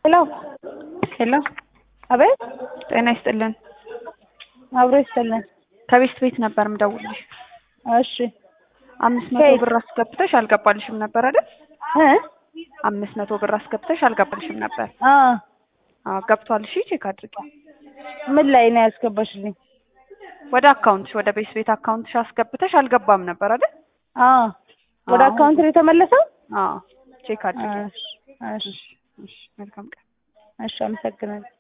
ሄሎ ሄሎ አቤት ጤና ይስጥልን። አብሮ ይስጥልን። ከቤት ቤት ነበር ምደውልሽ። እሺ አምስት መቶ ከየት? ብር አስገብተሽ አልገባልሽም ነበር አይደል? እ አምስት መቶ ብር አስገብተሽ አልገባልሽም ነበር። አ አዎ ገብቷል። እሺ ቼክ አድርጊ። ምን ላይ ነው ያስገባሽልኝ? ወደ አካውንትሽ ወደ ቤት ቤት አካውንትሽ አስገብተሽ አልገባም ነበር አይደል? አ ወደ አዎ። አካውንት ነው የተመለሰው? አዎ ቼክ አድርጊ። እሺ እሺ እሺ መልካም ቀን። እሺ አመሰግናለሁ።